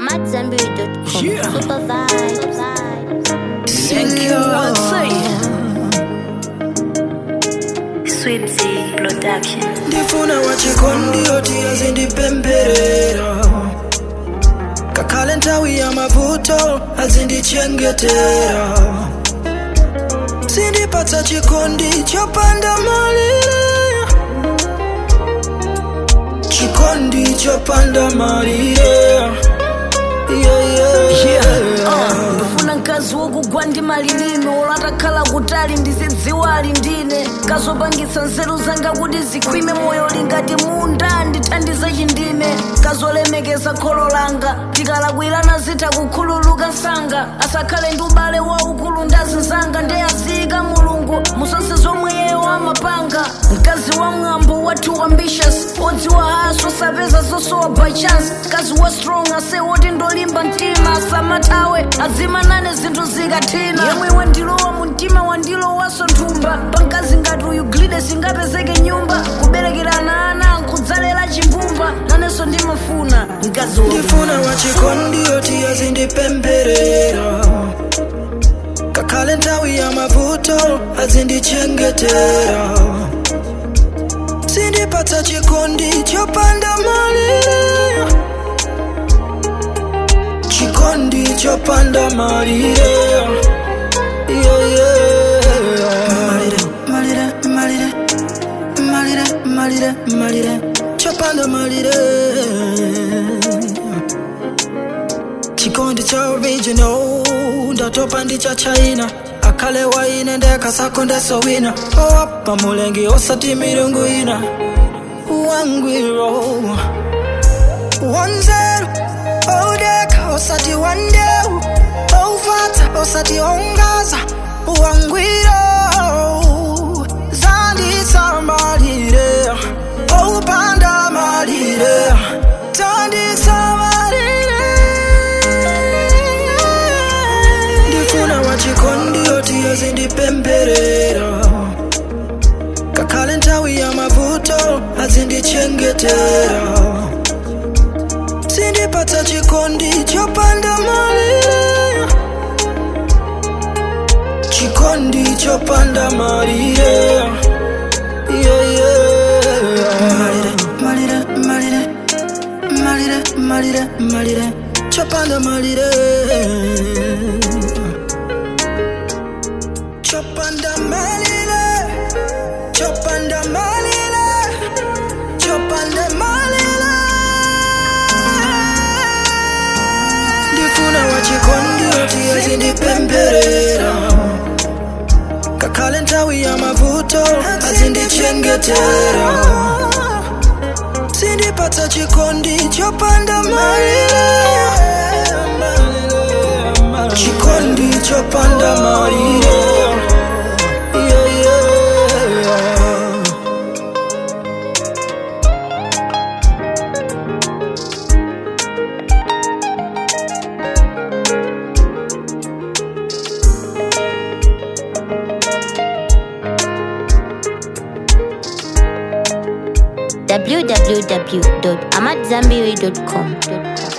AmadZanbury.com. Yeah. Super vibes. Thank you, I'll say. Swipsy Production. ndifuna wachikondi oti azindipemberera kakhale nthawi ya mavuto azindichengetera zindipatsa chikondi chopanda malire chikondi chopanda malire yeah, yeah. Uh, ndifuna mkazi wokugwa ndi malilime olatakhala kutali ndizidziwa ali ndine kazopangitsa nzeru zanga kuti zikhwime moyo lingati munda ndithandize chindime kazolemekeza kholo langa tikalakwirana zitha kukhululuka msanga asakhale ndi ubale waukulu ndazinzanga ndi aziyika mulungu musase zomwe yeyo amapanga mkazi wa mwambo wathu ambitious odziwa haso sapeza zosowa by chance mkazi wa strong ase woti ndolimba mtima asamathawe adzimanane zinthu zikathina yemwe wandilowa mu mtima wandilowaso nthumba pamkazi ngati uyu glide singapezeke nyumba kuberekerana ana nkudzalera chimbumba nanenso ndimafuna mkazi wokuba. ndifuna wachikondi oti azindipemberera kakhale nthawi ya mavuto azindichengetera zindipatsa chikondi chopanda malire chikondi chopanda malire yeah, yeah. malire malire malire malire malire chopanda malire chikondi cha original ndatopa ndi cha china akhale waine ndekasako ndesowina owapa mulengi osati milungu ina wangwiro wanzeru odeka osati wandeu ouvata osati ongaza wangwiro zanditsa malire oupanda malire tanditsa malire ndifuna wachikondi oti azindipemberera kakhale nthawi ya mavuto azindichengetera zindipatsa chikondi chopanda malire chikondi chopanda malire yeah, yeah. malire malire malire malire malire chopanda malire chopanda malire chopanda malire chopanda malire ndifuna wachikondi oti azindipemberera kakhale nthawi ya mavuto azindichengetera zindipatsa chikondi chopanda malire chikondi chopanda malire yeah, yeah. www.amadzanbury.com.